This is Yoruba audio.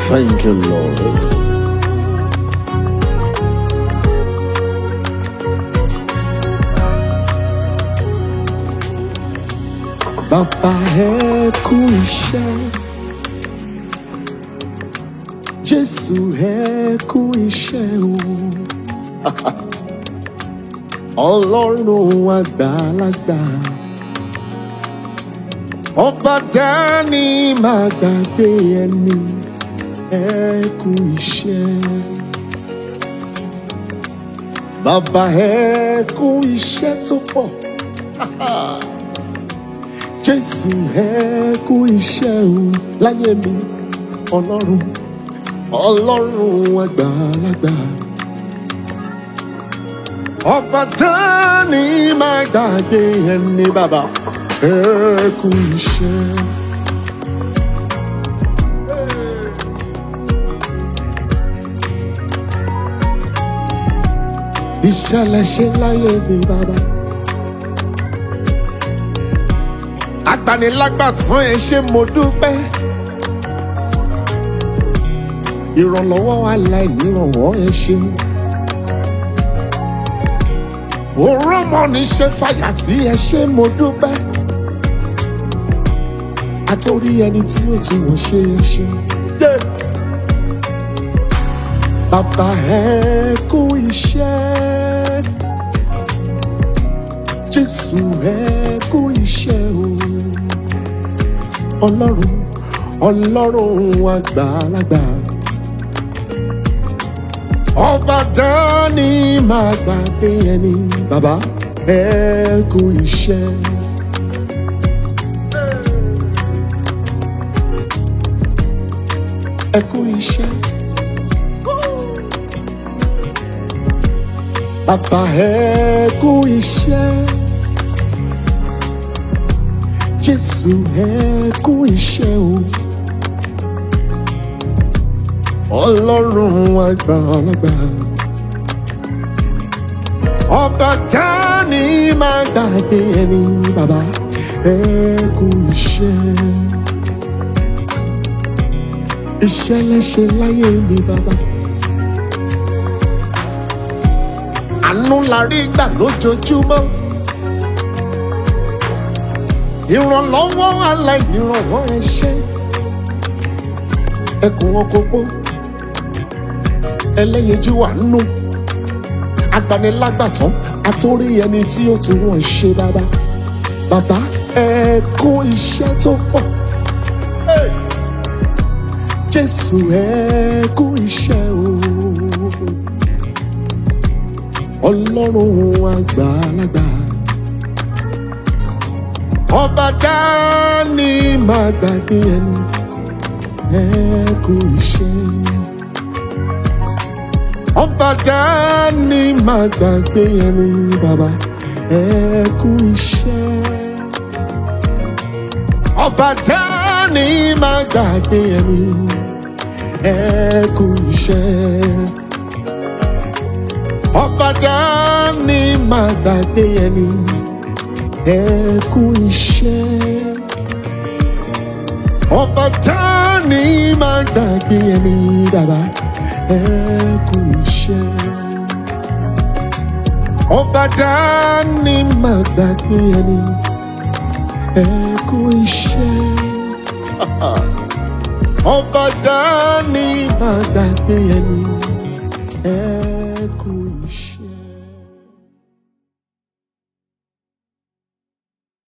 Thank you, Lord. Bàbá ẹ kú iṣẹ́. Jésù ẹ kú iṣẹ́ o. Ọlọ́run àgbàlagbà. Ọba dání máa gbàgbé ẹni. Ẹ kú iṣẹ́. Bàbá ẹ kú iṣẹ́ tó pọ̀. Jésù ẹ kú iṣẹ́ o láyé mi. Ọlọ́run Ọlọ́run àgbàlagbà. Ọba dání máa gbàgbé ẹni bàbá. Ẹ kú iṣẹ́. Ìṣẹ̀lẹ̀ ṣe láyé mi bàbá. Agbanilágbàtàn ẹ ṣé mo dúpẹ́. Ìrànlọ́wọ́ aláìnírànwọ́ ẹ ṣé. Òrọ́mọ ní ṣe fàyà tí ẹ ṣé mo dúpẹ́. Àtòrí ẹni tí ó tún wọ́n ṣe é ṣe. Yeah. Bàbá ẹ kú iṣẹ́. Jésù ẹ kú iṣẹ́ o. Ọlọ́run Ọlọ́run àgbàlagbà. Ọba dání máa gbàgbé ẹni. Bàbá ẹ kú iṣẹ́. Ẹ kú iṣẹ́. Bàbá ẹ kú iṣẹ́. Jésù ẹ kú iṣẹ́ o. Ọlọ́run àgbàlagbà. Ọba dání máa gbàgbé ẹni bàbá ẹ kú iṣẹ́. Iṣẹ́ lẹ́ṣẹ̀ láyé mi bàbá. àánú la rí gbà lójoojúmọ́. ìrànlọ́wọ́ aláìnírànwọ́ ẹ ṣé. ẹkùn ọkọ̀gbọ́ ẹlẹ́yinjú àánú agbanilágbàtàn àtòrí ẹni tí ó tún wọ́n ṣe bàbá. bàbá ẹ kú iṣẹ́ tó pọ̀. Hey! Jésù ẹ kú iṣẹ́ o ọlọ́run àgbàlagbà. ọba dání máa gbàgbé ẹni ẹ kú iṣẹ́. ọba dání máa gbàgbé ẹni bàbá ẹ kú iṣẹ́. ọba dání máa gbàgbé ẹni ẹ kú iṣẹ́ ọba dání máa gbàgbé ẹni ẹ kú iṣẹ́. ọba dání máa gbàgbé ẹni bàbá ẹ kú iṣẹ́. ọba dání máa gbàgbé ẹni ẹ kú iṣẹ́. ọba dání máa gbàgbé ẹni ẹ.